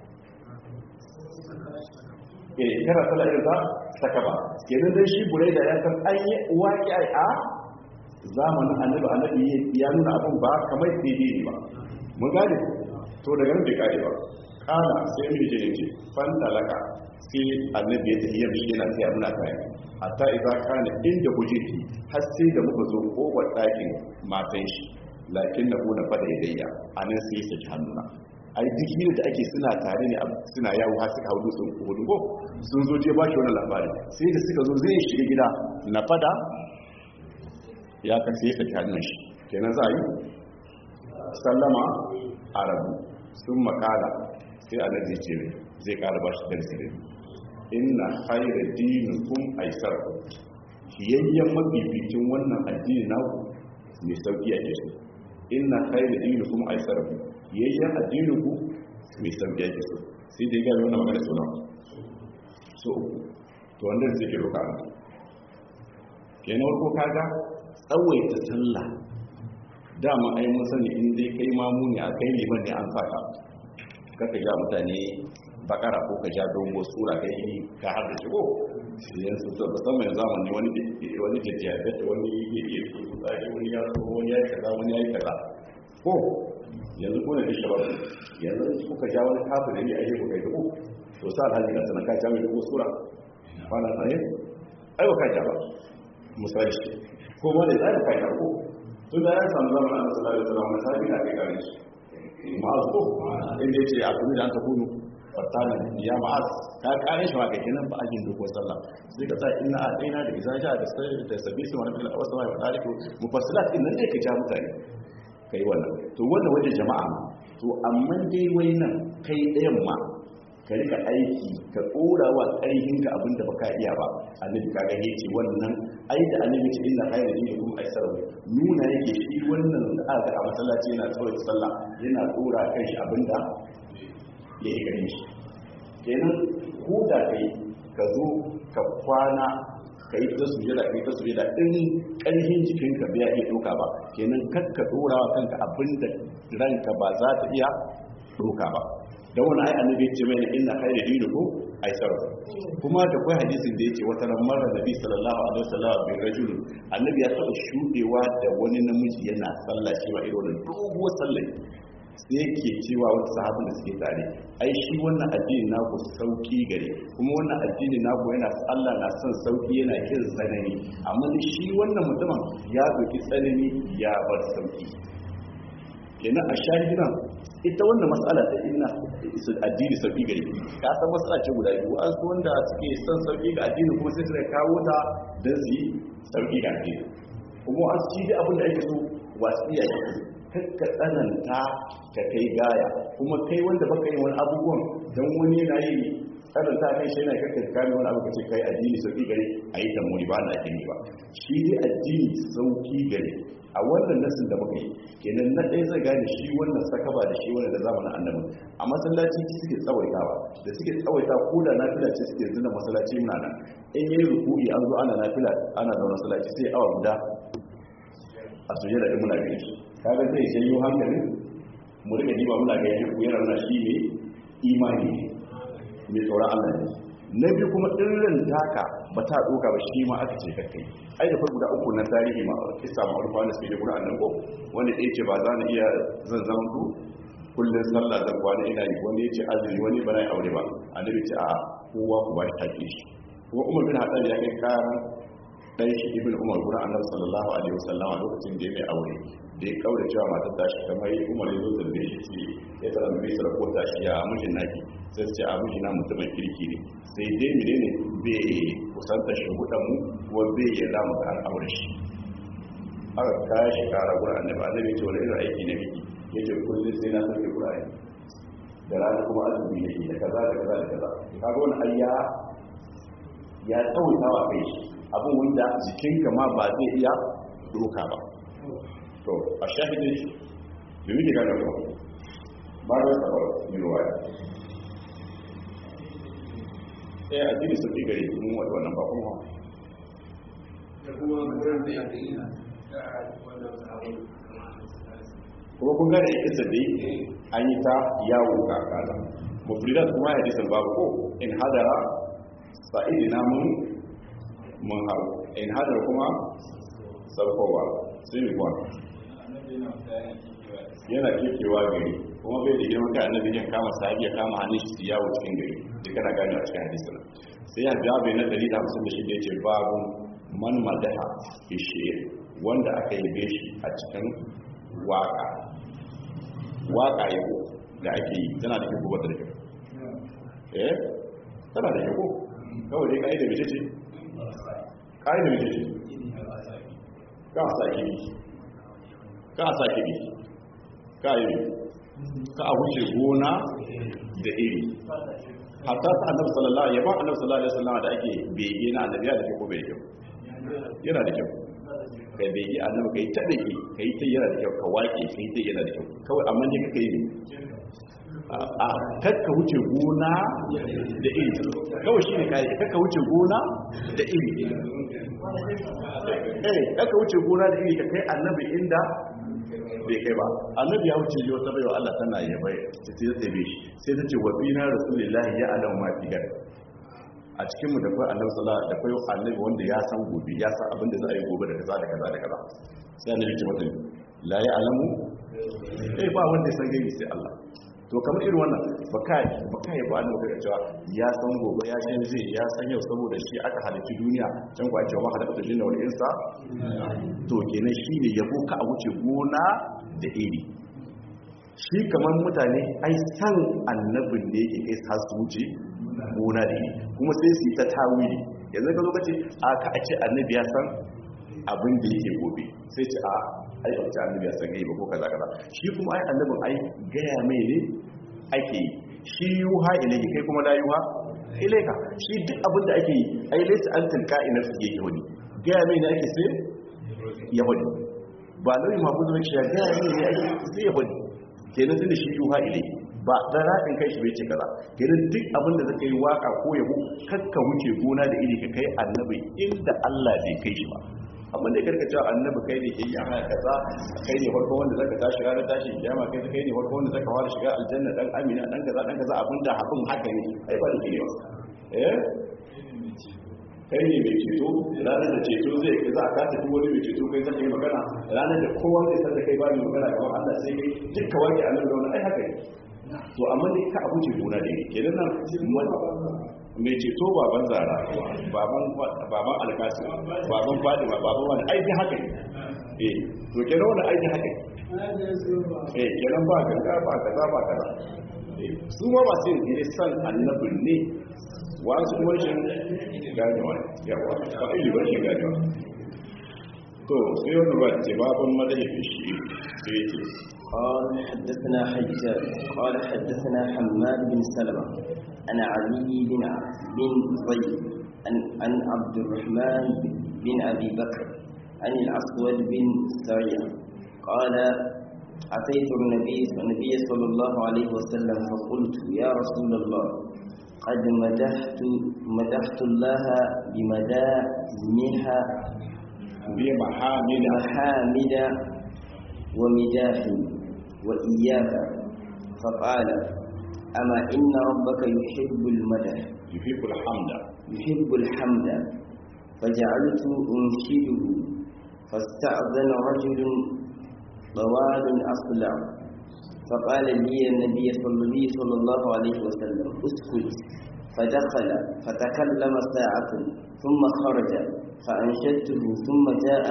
eh kana sallah irin ta saka ba kenan dai shi buraida ya san an yi waki a zamanin annabi annabi ya nuna abin ba kamar daidai ne ba mun gane to daga nan bai kare ba kana sai mu je ne fan talaka sai annabi ya tafiya bi yana sai muna kai hatta idza kana inda hujeti har sai da muka zo kofar dakin matan shi lakin na kuna fada yadayya anan sai ya saki hannuna ai duk hira da ake suna tare ne suna yawo har suka hudu sun hudu ko sun zo je ba shi wannan labari sai da suka zo zai shiga gida na fada ya kasi ya saki hannun shi kenan za a yi sallama a rabu sun makala sai alaji ce zai kara ba shi darsi da inna haira dinin kun aisar fiyayyen mafificin wannan addini na mai sauki a ke so inna haira dinin kun aisar fiyayyen addinin ku mai sauki a ke so sai dai gari wannan magana suna so uku to wanda zai ke roƙa mu kenan ko kaga tsawaita sallah dama ai mun sani in dai kai mamu ne a kai liman ne an saka kaka ja mutane bakara ko ka ja dogo sura kai ka har da shigo yanzu to musamman yanzu zamani wani wani jajjabe wani yake yake tsari wani ya so wani ya yi kaza wani ya yi kaza ko yanzu ko ne da shabab yanzu kuka ja wani kafin ne a yau kai dubu to sa alhaji ga sanan ka ja mai dubu sura kwana tsaye ai ba ka ja ba misali ko ma da zai ka ja ko tun da ya samu zaman annabi sallallahu alaihi wasallam sai na kai gare shi ma'az ko inda yace a kuma da an ta kunu fatana ya ma'az ka kare shi maka kenan ba ajin doko sallah sai ka sa inna adaina da izaja da sai da sabi su wannan Allah wasu wa tariku mufassilat din nan dai ka ja mutane kai wannan to wannan wajen jama'a to amma dai wai nan kai ɗayan ma ka rika aiki ka tsora wa ƙarfinka abinda baka iya ba annabi kaga yace wannan ai da annabi ce inna khayra dinikum aisaru nuna yake shi wannan da aka a masallaci yana tsora sallah yana tsora kan shi abinda ya yi gare shi kenan ko da kai ka zo ka kwana ka yi ta sujada ka yi ta sujada in ƙarfin jikinka bai iya ɗauka ba kenan kakka tsora wa kanka abinda ranka ba za ta iya ɗauka ba da wani ai annabi ya ce mai inna khayra dinikum aisar kuma da kai hadisin da yake wata ran mara nabi sallallahu alaihi wasallam bin rajul annabi ya taba shudewa da wani namiji yana sallah shi ma irin doguwar sallah sai yake cewa wata sahabin da suke tare ai shi wannan addini naku sauki gare kuma wannan addini naku yana Allah na son sauki yana kin tsanani amma shi wannan mutumin ya doki tsanani ya bar sauki kenan a shahidan ita wannan matsala ta inna addini sauki gare ka san matsala ce guda biyu an su wanda suke son sauki ga addini kuma sai suka kawo ta don su yi sauki ga addini kuma an ci da abin da ake so wasu iya yi kakka tsananta ka kai gaya kuma kai wanda baka yi wani abubuwan don wani yana yi tsananta kai shi yana kakka kame wani abu kace kai addini sauki gare a yi tamuri ba na addini ba shi dai addini sauki gare a wannan nasin da muka yi kenan na ɗaya zai gane shi wannan sakaba da shi wannan da zamanin annabi a masallaci suke tsawaitawa da suke tsawaita ko da nafila ce suke zina masallaci muna nan in yi ruku'i an zo ana nafila ana da masallaci sai awa guda a suje da muna gani shi kaga zai janyo hankalin mu rika diba muna ga yaji ku yana shi ne imani ne mai tsoron Allah ne na biyu kuma ɗirrin taka ba ta ɗoka ba shi ma aka ce kakkai ai da farko da uku na tarihi ma kisa ma urfa da suke guda annan ko wanda ya ce ba za na iya zan zama ku kullum sallah zan kwana ina yi wani ya ce azumi wani ba na yi aure ba annabi ce a kowa ku ba shi take shi kuma umar bin haɗar ya kai karan ɗan shi ibn umar guda annabi sallallahu alaihi wasallama lokacin da ya mai aure da ya kaura cewa matar tashi kamar umar ya zo da shi ce ya tsara mai sarar ko tashi ya mijin naki sai ce a mijina mutumin kirki ne sai dai mene ne bai kusanta shi hudan mu kuma bai yi ramu da aure shi aka kaya shi kara gurin annabi annabi ce wani irin aiki ne miki ya ce kullum sai na sauke gurare da rana kuma azumi ne da kaza da kaza da kaza kaga wani ayya ya tsawaita wa kai shi abin wanda jikinka ma ba zai iya doka ba to a shahidin shi da muke gane ba ba da sabar yiwuwa sai a jini sauƙi gare mun wadda wannan ba kuma da kuma gurin da ya ɗaya da wannan sabon kuma kun gane isa dai an yi ta yawo ga kaza mufridat kuma ya disan babu ko in hadara sa'idi na mun mun hau in hadara kuma sarkowa sai mu kwan yana kekewa gari kuma bai da girman kai annabi ya kama sahabi ya kama hannun shi yawo cikin gari duk kana gane a cikin hadisin sai ya jabe na 156 yace babu man madaha fi shi'r wanda aka yi beshi a cikin waka waka yabo da ake yi tana da kyau wata da kyau eh tana da kyau kawai dai kai da mace ce kai da mace ce ka sa kibi ka sa kibi ka yi ka a wuce gona da iri hatta ta annabi sallallahu alaihi wasallam annabi sallallahu alaihi wasallam da ake bege na annabi da kyau ko bai kyau yana da kyau kai bege annabi kai ta dake kai ta yana da kyau ka wake kai ta yana da kyau kawai amma ne kake yi a kakka wuce gona da iri kawai shi ne kare kakka wuce gona da iri eh kakka wuce gona da iri ka kai annabi inda bai kai ba annabi ya wuce yi wata baiwa Allah tana ya bai ta ce zai bai shi sai ta ce wa bina rasulullahi ya alamu ma fi gari a cikinmu da kai annabi sallallahu da kai annabi wanda ya san gobe ya san abin da za a yi gobe da kaza da kaza da kaza sai annabi ce mata la ya alamu eh ba wanda ya san gaibi sai Allah to kamar irin wannan baka baka yi ba annabi da cewa ya san gobe ya san zai ya san yau saboda shi aka halitta duniya can ku a cewa ma halatta jinna wal insa to kenan shine yabo ka a wuce gona da iri shi kamar mutane ai san annabin ne yake kai sa su wuce gona da iri kuma sai su yi ta tawili yanzu ka zo ka ce a ka a ce annabi ya san abin da yake gobe sai ce a ai ba ta annabi ya san gai ba ko kaza kaza shi kuma ai annabin ai gaya mai ne ake yi shi yuha ilayhi kai kuma la yuha ilayka shi duk abin da ake yi ai laysa an tilka ina su yake wani gaya mai ne ake sai ya wani ba lauyi mafi zuwa shi ya gaya mai ne ake sai ya wani kenan tunda shi yuha ilayhi ba dan radin kai shi bai ce kaza kenan duk abin da zaka yi waka ko yabo kakka wuce gona da iri ka kai annabi inda Allah bai kai shi ba amma da karka cewa annabi kai ne ke yi ana kaza kai ne farko wanda zaka tashi ranar tashi kiyama kai kai ne farko wanda zaka fara shiga aljanna dan amina dan kaza dan kaza abinda abin haka ne ai ba da ke yawa eh kai ne mai ceto ranar da ceto zai kai za a kasa duk wani mai ceto kai zaka yi magana ranar da kowa zai san da kai ba mai magana kamar Allah sai kai dukka wani annabi da wani ai haka ne to amma dai ka abu ce gona da ne kenan nan mai ceto baban zara baban alkasi baban fadima baban wani aiki haka ne eh to kenan wani aiki haka ne eh kenan ba ganga ba kaza ba kaza su ma ba sai ne san annabin ne wasu kuma shi ganewa yawa ba ili ba shi ganewa to sai wani ba ce baban madahi shi sai ce قال حدثنا حجاج قال حدثنا حماد بن سلمة عن علي بن بن زيد عن, عن عبد الرحمن بن أبي بكر عن الأسود بن سريع قال أتيت النبي النبي صلى الله عليه وسلم فقلت يا رسول الله قد مدحت مدحت الله بمدامها بمحامد محامد ومداح وإياك فقال أما إن ربك يحب المدح يحب الحمد يحب الحمد فجعلت أنشده فاستأذن رجل طوال أصلع فقال لي النبي صلى الله عليه وسلم اسكت فدخل فتكلم ساعة ثم خرج فأنشدته ثم جاء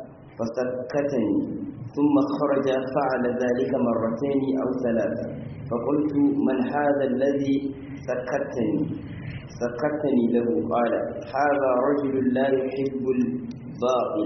فسكتني ثم خرج فعل ذلك مرتين أو ثلاثة فقلت من هذا الذي سكتني سكتني له قال هذا رجل لا يحب الباطل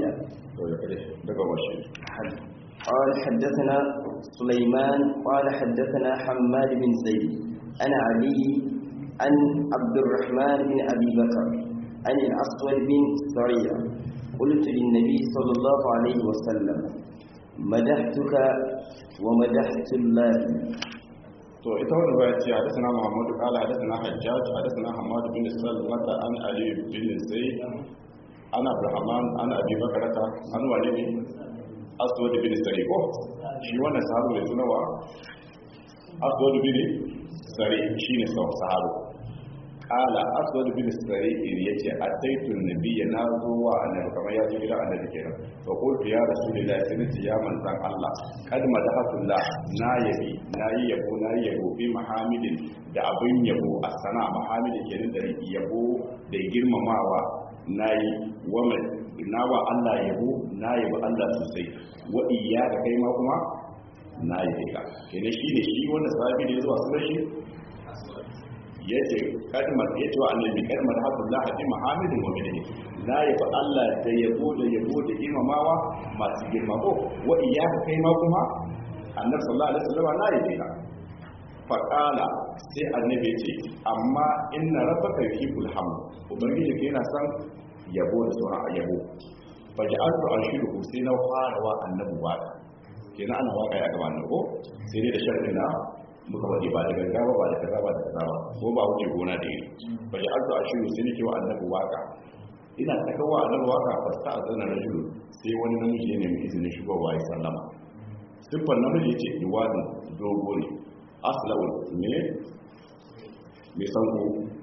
قال حدثنا سليمان قال حدثنا حماد بن زيد أنا علي عن عبد الرحمن بن أبي بكر عن الأسود بن سريع قلت للنبي صلى الله عليه وسلم مدحتك ومدحت الله to ita wannan baya ce hadisana Muhammad qala hadisana Hajjaj hadisana Hamad bin Salmata an Ali bin Zaid ana Abrahman ana Abi Bakrata an wali ne Aswad bin Sari ko shi wannan sahabu ne sunawa Aswad bin Sari shine sahabu kala aswad bin sari'ir yace ataitu nabiyya na zo wa annabi kamar ya zo gidan annabi kenan fa qultu ya rasulullahi sai ya manzan Allah kad madahatullah na yabi na yi yabo na yi yabo bi mahamidin da abin yabo a sana mahamidin kenan da yabo da girmamawa na yi wa na wa Allah yabo na yabo Allah sosai wa iyyaka kai ma kuma na yi ka kenan shi ne shi wanda sahabi ne zuwa sunan shi ya ce kalmar ya ce wa annabi kalmar haƙullah bi muhammadin wa bihi la yafa Allah da yabo da yabo da girmamawa masu girma ko wa iyyaka kai ma kuma annabi sallallahu alaihi wasallam la yafi ka fa qala sai annabi ya ce amma inna rabbaka yuhibbul hamd ubangiji kai yana son yabo da sauran yabo fa ja'altu ashiru sai na fara wa annabi waka kenan ana waka ya gaba ko sai dai da sharri na muka faɗi ba da ganga ba ba da kaza ba da kaza ba ko ba wuce gona da iri ba ya alto a shiru sai nake wa annabi waka ina ta kawo annabi waka fasta a tsanar rajulu sai wani namiji ya nemi izinin shigowa ya sallama siffar namiji ya ce iwadin dogo ne asla'ul me mai sanko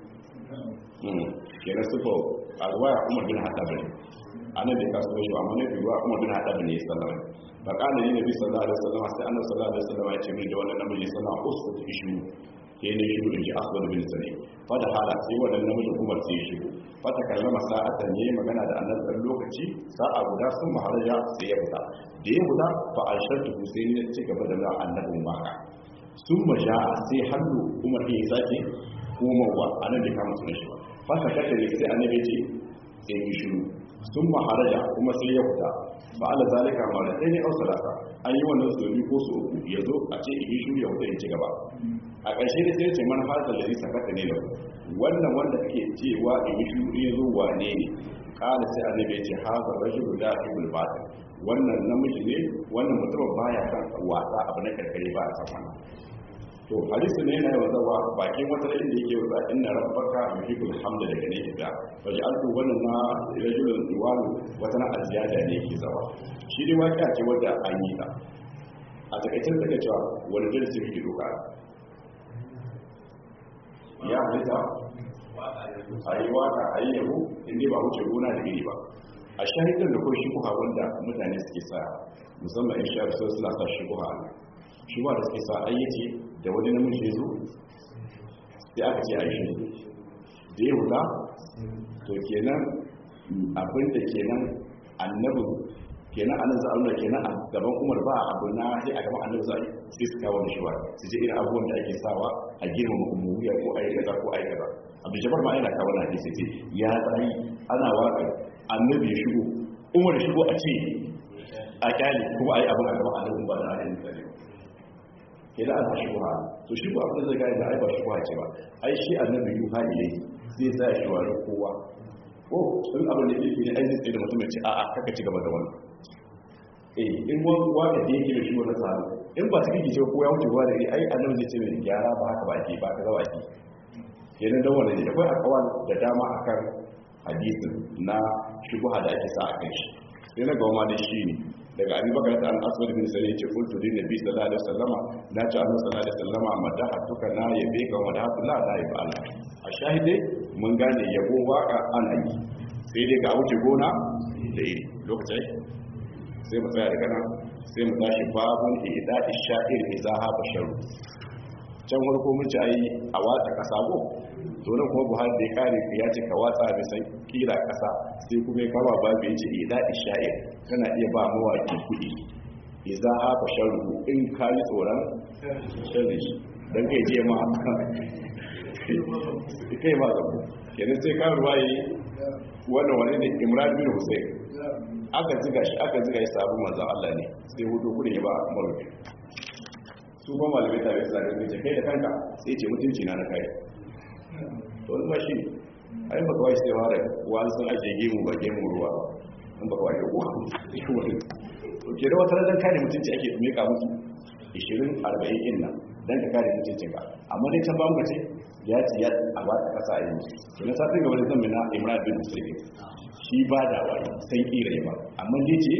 kenan siffar alwaya umar bin haɗa bane anan da kasu shi amma ne biwa umar bin haɗa bane ya sallama ba kana ne nabi sallallahu alaihi wasallam sai annabi sallallahu alaihi wasallam ya ce min da wannan namiji sallallahu usku ishu ke ne shi in ji aswad bin sani fa da hala sai wannan namiji umar sai ya shigo fa ta kallama sa'atan ne magana da annabi dan lokaci sa'a guda sun maharaja sai ya fita da ya fita fa alshatu sai ne ci gaba da annabi maka sun maja sai hannu umar ya sake komowa anan da kama sunan shi ba fa ta kata ne sai annabi ce sai ya shiru sun maharaja kuma sai ya fita ba ala zalika ma da ɗaya au salata an yi wannan so biyu ko so uku ya zo a ce in shiru ya wuta ya ci gaba a ƙarshe da sai ce man hazal ladhi sakata ne lahu wannan wanda kake cewa in yi shiru ya zo wane ne kala sai annabi ya ce hazal rajulu la ibul batil wannan namiji ne wannan mutum baya kan wasa abu na karkare ba a san wannan to hadisi ne yana yawan zawa bakin wata da inda yake wasa inna rabbaka yuhibbul hamda daga ne kida waje an wannan na rajulun diwalu wata na aziyada ne yake zawa shi dai waƙiya ce wadda an yi ta a takaicin daga cewa wani darasi kake doka ya halitta a yi waka a yi yabo inda ba wuce gona da iri ba a shahidar da kawai shubuha wanda mutane suke sa musamman in sha rasu suna sa shubuha shubuha da suke sa ayyace da wani namiji ya zo sai aka ce a yi shi da ya huta to kenan abinda kenan annabin kenan anan za a nuna kenan a gaban umar ba abu na sai a gaban annabi za a sai su kawo shi wa su je irin abubuwan da ake sawa a girmama umuwiya ko ayi kaza ko ayi kaza abu jabar ma yana kawo na hadisi ce ya tsayi ana waka annabi ya shigo umar ya shigo a ce a kyale kuma ayi abin a gaban annabi ba da ayin misali kenan ana shigowa to shi ko abin da zai gane da ai ba shigowa ce ba ai shi annabi yuha ilai zai sa shi wa kowa ko in abin da yake ne ai zai tsaye da mutum ya ce a'a kaka ci gaba da wannan eh in wani wanda da yake da shi wani sahabi in ba su kike ce ko ya wuce ruwa da ai annabi zai ce mai gyara ba haka ba ake ba ka zawa ake kenan dan wannan ne akwai akawal da dama akan hadisin na shubha da ake sa a kai shi sai na gawa ma da shi ne daga abi bakar ta al-aswad bin sari yace qultu lin nabi sallallahu alaihi wasallama na ce annabi sallallahu alaihi wasallama madahatuka na yabe ka madahatu la la yabi Allah a shahide mun gane yabo waka ana yi sai dai ga wuce gona da iri lokacin sai mu tsaya daga nan sai mu tashi babun idadi sha'ir izaha basharu can farko mun ci ayi a watsa kasa go to nan kuma Buhari da ya kare ya ce ka watsa da san kira kasa sai kuma ya kama babu ya ce idadi sha'ir kana iya ba mawaki kuɗi izaha basharu in ka yi tsoron sharri dan kai je ma kai ma zabo kenan sai ka ruwaye wannan wani ne Imran bin Hussein aka ziga shi aka ziga shi sabon manzan Allah ne sai hudu kudin ya ba marufi su ba malamai tare su zagar gaje kai da kanka sai ce mutunci na na kai to wani ba shi ne a yin baka washe sai da wani sun ajiye gemu ba gemu ruwa in baka washe kuwa to ke da wata ranar kare mutunci ake meka musu 20 40 in nan don ka kare mutuncin ka amma dai can ba mu ce ya ce ya a ba ta kasa a yi musu to na satin gaba da zan mina imran bin musulmi shi ba da wani sai kira ba amma dai ce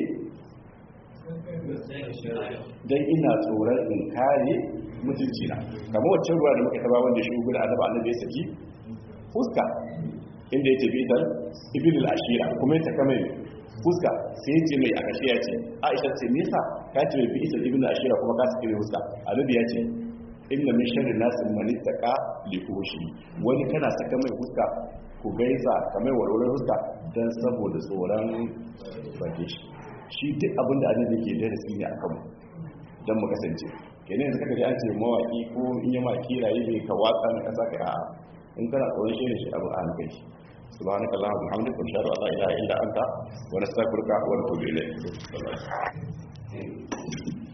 don ina tsoron in kare mutunci na kama wacce ruwa da muka taba wanda shi gudu annaba annabi ya saki fuska inda ya ce bitan ibn al-ashira kuma ya taka mai fuska sai ya ce mai a kashe ya ce aisha ce nisa ka ce mai bi isa ibn al-ashira kuma ka saki mai fuska annabi ya ce inna min sharri nasin man ittaqa li fushi wani kana saka mai fuska ku gaisa kamar walwalar fuska dan saboda tsoron bage shi shi duk abin da annabi ke da rasi ne akan mu dan mu kasance kenan yanzu kaga an ce mawaki ko in ya maki rayi bai ka watsa na kasa ka a in kana tsoron shi ne shi abu an kai shi subhanaka allahumma wa bihamdika ashhadu an la ilaha illa anta wa nastaghfiruka wa natubu ilayk